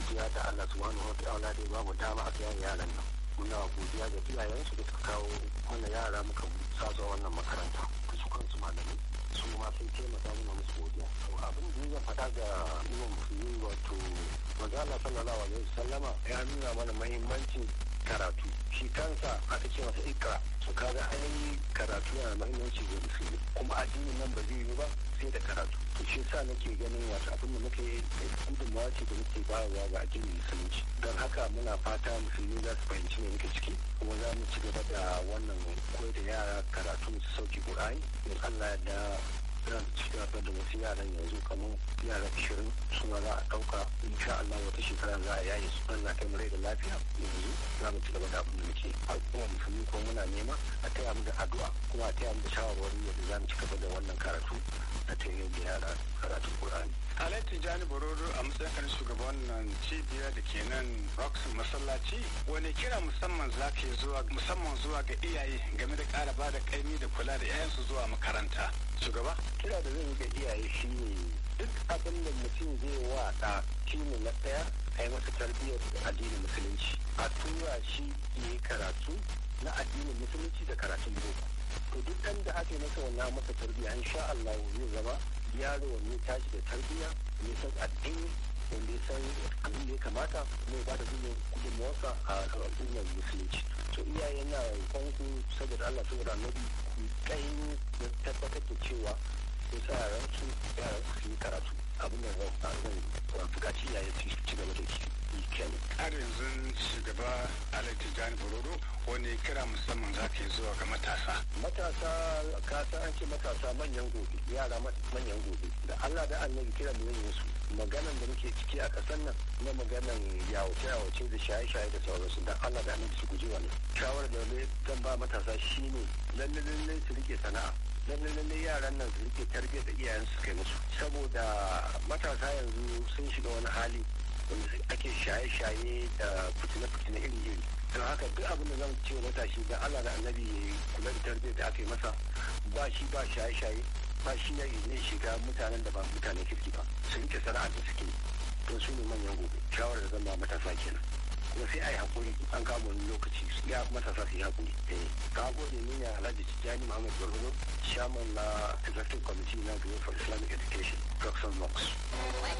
godiya da Allah subhanahu wa ta'ala da ya ba mu dama a kiyaye yaran nan muna godiya ga iyayensu da suka kawo mana yara muka sa su a wannan makaranta da su kansu malamai su ma sun taimaka mana musu godiya abin da zan faɗa ga imam musulmi wato maza Allah sallallahu alaihi wasallama ya nuna mana mahimmancin karatu shi kansa aka ce masa ikra to kaga ainihin karatu yana da mahimmanci ga musulmi kuma addinin nan ba zai yi ba sai da karatu to shi sa nake ganin wato abin da muke gudunmawa ce da muke bayarwa ga addinin musulunci don haka muna fata musulmi za su fahimci me muke ciki kuma za mu ci gaba da wannan koyar da yara karatu su sauki ƙur'ani in Allah ya da za su ci gaba da wasu yaran yanzu kamar yara ashirin su ma za a ɗauka insha Allah wata shekara za a yaye su Allah kai mu rai da lafiya yanzu za mu ci gaba da abin da muke al'umma musulmi ko muna nema a taya mu da addu'a kuma a taya mu da shawarwari yadda za mu ci gaba da wannan karatu a taya da yara karatun Qur'ani. Alhaji Jani Bororo a matsayin kan shugaban wannan cibiya da ke nan Roxon masallaci wani kira musamman za ka zuwa musamman zuwa ga iyaye game da ƙara ba da kaimi da kula da 'ya'yansu zuwa makaranta. Shugaba? Kira da zan yi ga iyaye shi ne duk abin da mutum zai wa ɗa shi ne na ɗaya a yi masa tarbiyyar addinin musulunci a tura shi ya yi karatu na addinin musulunci da karatun boko to duk ɗan da aka yi masa wannan masa tarbiyya insha Allah zai zama yaro wanne tashi da tarbiyya ne san addini wanda ya san abin da ya kamata kuma ya ba da gudunmawarsa a al'ummar musulunci to iyaye na kwanku saboda Allah saboda annabi ku kai da tabbatar da cewa ko sa yaran su yaran su yi karatu abin da zan zan bukaci iyaye su ci gaba da yi kenan har yanzu shugaba alhaji jani bororo wani kira musamman za ka yi zuwa ga matasa matasa kasa an ce matasa manyan gobe yara manyan gobe da allah da annabi kira mu yin su maganan da muke ciki a ƙasar nan na maganan yawace yawace da shaye-shaye da sauransu da allah da annabi su guji wani shawarar da zan ba matasa shine lalle lalle su rike sana'a lalle lalle yaran nan su rike tarbiyyar da iyayen su kai musu saboda matasa yanzu sun shiga wani hali wanda ake shaye-shaye da fitina-fitina iri-iri don haka duk abin da zan ce wa matashi da Allah da annabi ya kula da tarbiyyar da aka yi masa ba shi ba shaye-shaye ba shi ya ne shiga mutanen da ba mutanen kirki ba su rike sana'ar da suke don su ne manyan gobe shawarar da zan ba matasa kenan kuma sai a yi haƙuri an kama wani lokaci ya matasa su yi haƙuri ka gode ni ne alhaji tijjani muhammad gwargwado shaman na executive committee na group for islamic education Roxanne Knox.